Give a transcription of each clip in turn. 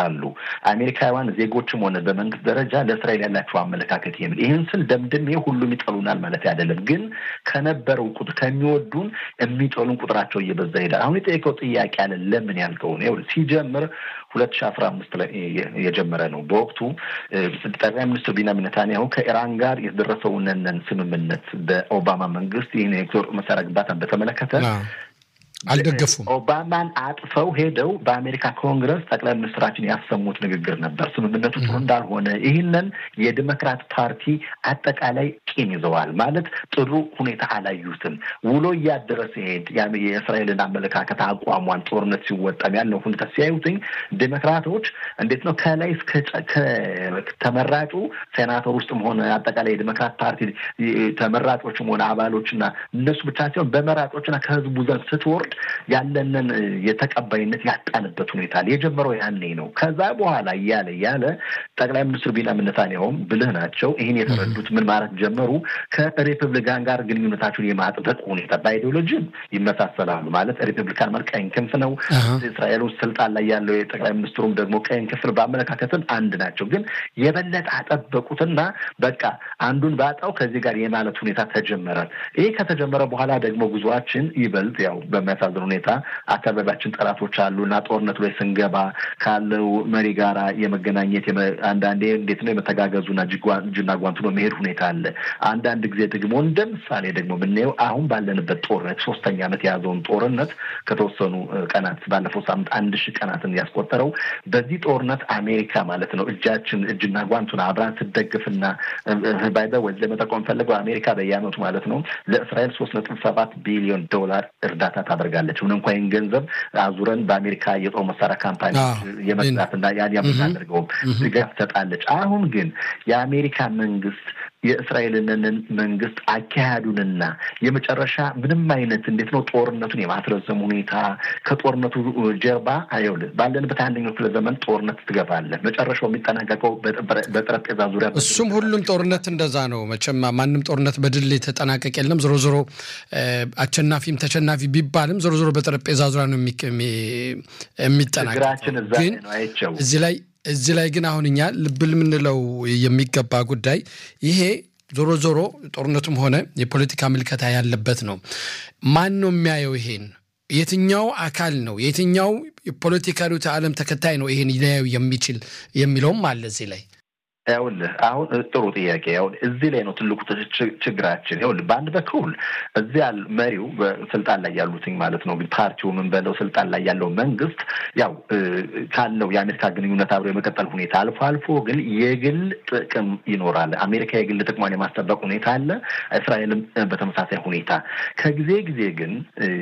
ይገልጻሉ። አሜሪካውያን ዜጎችም ሆነ በመንግስት ደረጃ ለእስራኤል ያላቸው አመለካከት የሚል ይህን ስል ደምድሜ ሁሉም ይጠሉናል ማለት አይደለም። ግን ከነበረው ቁጥር ከሚወዱን የሚጠሉን ቁጥራቸው እየበዛ ይሄዳል። አሁን የጠየቀው ጥያቄ አለ ለምን ያልከው ነው ሲጀምር ሁለት ሺ አስራ አምስት ላይ የጀመረ ነው። በወቅቱ ጠቅላይ ሚኒስትር ቢንያሚን ኔታንያሁ ከኢራን ጋር የተደረሰውን ስምምነት በኦባማ መንግስት ይህን የጦር መሳሪያ ግንባታን በተመለከተ አልደገፉም። ኦባማን አጥፈው ሄደው በአሜሪካ ኮንግረስ ጠቅላይ ሚኒስትራችን ያሰሙት ንግግር ነበር። ስምምነቱ ጥሩ እንዳልሆነ ይህንን የዲሞክራት ፓርቲ አጠቃላይ ቂም ይዘዋል። ማለት ጥሩ ሁኔታ አላዩትም። ውሎ እያደረ ሲሄድ የእስራኤልን አመለካከት አቋሟን፣ ጦርነት ሲወጣም ያለው ሁኔታ ሲያዩትኝ ዲሞክራቶች እንዴት ነው ከላይ እስከ ተመራጩ ሴናተር ውስጥም ሆነ አጠቃላይ የዲሞክራት ፓርቲ ተመራጮችም ሆነ አባሎችና እነሱ ብቻ ሲሆን በመራጮችና ከህዝቡ ዘንድ ስትወርድ ያለንን የተቀባይነት ያጣንበት ሁኔታ የጀመረው ያኔ ነው። ከዛ በኋላ እያለ እያለ ጠቅላይ ሚኒስትር ቢንያሚን ኔታንያሁም ብልህ ናቸው። ይህን የተረዱት ምን ማለት ጀመሩ? ከሪፐብሊካን ጋር ግንኙነታቸውን የማጥበቅ ሁኔታ በአይዲዮሎጂም ይመሳሰላሉ። ማለት ሪፐብሊካን ማለት ቀኝ ክንፍ ነው። እስራኤል ውስጥ ስልጣን ላይ ያለው የጠቅላይ ሚኒስትሩም ደግሞ ቀኝ ክንፍ ነው። በአመለካከትም አንድ ናቸው። ግን የበለጠ አጠበቁትና በቃ አንዱን ባጣው ከዚህ ጋር የማለት ሁኔታ ተጀመረ። ይህ ከተጀመረ በኋላ ደግሞ ጉዞአችን ይበልጥ ያው በሚያሳዝን ሁኔታ አካባቢያችን ጠላቶች አሉ እና ጦርነቱ ላይ ስንገባ ካለው መሪ ጋራ የመገናኘት አንዳንዴ እንዴት ነው የመተጋገዙና እጅና ጓንቱ ነው መሄድ ሁኔታ አለ። አንዳንድ ጊዜ ደግሞ እንደ ምሳሌ ደግሞ የምናየው አሁን ባለንበት ጦርነት ሶስተኛ ዓመት የያዘውን ጦርነት ከተወሰኑ ቀናት ባለፈው ሳምንት አንድ ሺህ ቀናትን ያስቆጠረው በዚህ ጦርነት አሜሪካ ማለት ነው እጃችን እጅና ጓንቱን አብራን ስደግፍና ባይዘ ወይ ለመጠቆም ፈለገው አሜሪካ በየዓመቱ ማለት ነው ለእስራኤል ሶስት ነጥብ ሰባት ቢሊዮን ዶላር እርዳታ ታደርጋለች። ምን እንኳ ይህን ገንዘብ አዙረን በአሜሪካ የጦር መሳሪያ ካምፓኒ የመስራትና ያን የምናደርገውም ድጋፍ ትሰጣለች። አሁን ግን የአሜሪካ መንግስት የእስራኤልን መንግስት አካሄዱንና የመጨረሻ ምንም አይነት እንዴት ነው ጦርነቱን የማስረዘም ሁኔታ ከጦርነቱ ጀርባ አይውል ባለንበት አንደኛው ክፍለ ዘመን ጦርነት ትገባለህ። መጨረሻው የሚጠናቀቀው በጠረጴዛ ዙሪያ እሱም ሁሉም ጦርነት እንደዛ ነው። መቼም ማንም ጦርነት በድል የተጠናቀቅ የለም። ዞሮ ዞሮ አሸናፊም ተሸናፊ ቢባልም ዞሮ ዞሮ በጠረጴዛ ዙሪያ ነው የሚጠናቀቅ ግን እዚህ ላይ እዚህ ላይ ግን አሁን እኛ ልብ ልምንለው የሚገባ ጉዳይ ይሄ ዞሮ ዞሮ ጦርነቱም ሆነ የፖለቲካ ምልከታ ያለበት ነው። ማን ነው የሚያየው ይሄን? የትኛው አካል ነው የትኛው የፖለቲካ ርዕዮተ ዓለም ተከታይ ነው ይሄን ሊያየው የሚችል የሚለውም አለ እዚህ ላይ ይኸውልህ አሁን ጥሩ ጥያቄ። አሁን እዚህ ላይ ነው ትልቁ ችግራችን። ይኸውልህ በአንድ በኩል እዚያ መሪው በስልጣን ላይ ያሉትኝ ማለት ነው ፓርቲው ምን በለው ስልጣን ላይ ያለው መንግስት ያው ካለው የአሜሪካ ግንኙነት አብሮ የመቀጠል ሁኔታ አልፎ አልፎ ግን የግል ጥቅም ይኖራል። አሜሪካ የግል ጥቅሟን የማስጠበቅ ሁኔታ አለ፣ እስራኤልም በተመሳሳይ ሁኔታ። ከጊዜ ጊዜ ግን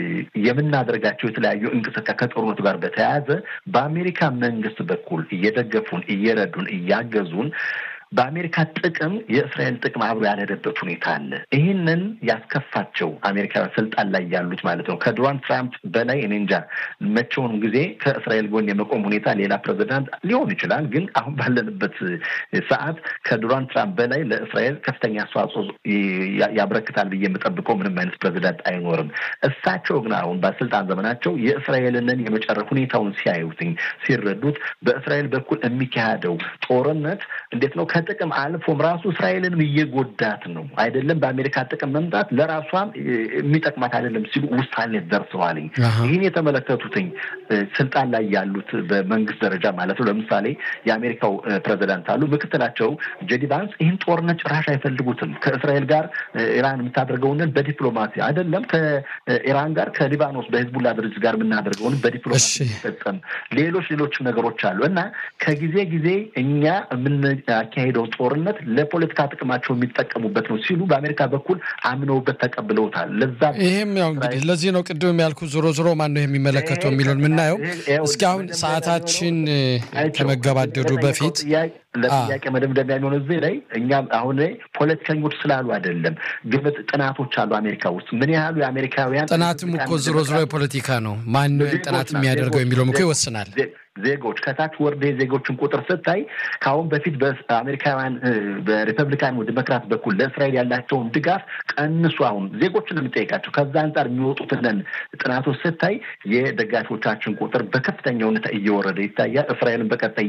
የምናደርጋቸው የተለያዩ እንቅስቃሴ ከጦርነቱ ጋር በተያያዘ በአሜሪካ መንግስት በኩል እየደገፉን እየረዱን እያገዙን በአሜሪካ ጥቅም የእስራኤል ጥቅም አብሮ ያልሄደበት ሁኔታ አለ። ይህንን ያስከፋቸው አሜሪካውያን ስልጣን ላይ ያሉት ማለት ነው ከዶናልድ ትራምፕ በላይ እኔ እንጃ መቼውንም ጊዜ ከእስራኤል ጎን የመቆም ሁኔታ ሌላ ፕሬዚዳንት ሊሆን ይችላል። ግን አሁን ባለንበት ሰዓት ከዶናልድ ትራምፕ በላይ ለእስራኤል ከፍተኛ አስተዋጽኦ ያበረክታል ብዬ የምጠብቀው ምንም አይነት ፕሬዚዳንት አይኖርም። እሳቸው ግን አሁን በስልጣን ዘመናቸው የእስራኤልንን የመጨረሻ ሁኔታውን ሲያዩትኝ ሲረዱት በእስራኤል በኩል የሚካሄደው ጦርነት እንዴት ነው ከጥቅም አልፎም ራሱ እስራኤልንም እየጎዳት ነው። አይደለም በአሜሪካ ጥቅም መምጣት ለራሷም የሚጠቅማት አይደለም ሲሉ ውሳኔ ደርሰዋልኝ። ይህን የተመለከቱትኝ ስልጣን ላይ ያሉት በመንግስት ደረጃ ማለት ነው። ለምሳሌ የአሜሪካው ፕሬዚዳንት አሉ፣ ምክትላቸው ጄዲ ቫንስ ይህን ጦርነት ጭራሽ አይፈልጉትም። ከእስራኤል ጋር ኢራን የምታደርገውንን በዲፕሎማሲ አይደለም ከኢራን ጋር ከሊባኖስ በሂዝቡላ ድርጅት ጋር የምናደርገውን በዲፕሎማሲ ይፈጸም፣ ሌሎች ሌሎችም ነገሮች አሉ እና ከጊዜ ጊዜ እኛ የምናካሄደው ጦርነት ለፖለቲካ ጥቅማቸው የሚጠቀሙበት ነው ሲሉ በአሜሪካ በኩል አምነውበት ተቀብለውታል። ለዛ ይህም ያው እንግዲህ ለዚህ ነው ቅድም ያልኩ ዞሮ ዞሮ ማን ነው የሚመለከተው የሚለውን የምናየው። እስኪ አሁን ሰዓታችን ከመገባደዱ በፊት ለጥያቄ መደምደሚያ የሚሆነ እዚህ ላይ እኛም አሁን ላይ ፖለቲከኞች ስላሉ አይደለም፣ ግምት ጥናቶች አሉ አሜሪካ ውስጥ ምን ያህሉ የአሜሪካውያን ጥናትም እኮ ዞሮ ዞሮ የፖለቲካ ነው። ማን ጥናት የሚያደርገው የሚለውም እኮ ይወስናል። ዜጎች ከታች ወርደ የዜጎችን ቁጥር ስታይ ከአሁን በፊት በአሜሪካውያን በሪፐብሊካን ዲሞክራት በኩል ለእስራኤል ያላቸውን ድጋፍ ቀንሱ። አሁን ዜጎችን የሚጠይቃቸው ከዛ አንጻር የሚወጡትን ጥናቶች ስታይ የደጋፊዎቻችን ቁጥር በከፍተኛ ሁኔታ እየወረደ ይታያል። እስራኤልን በቀጣይ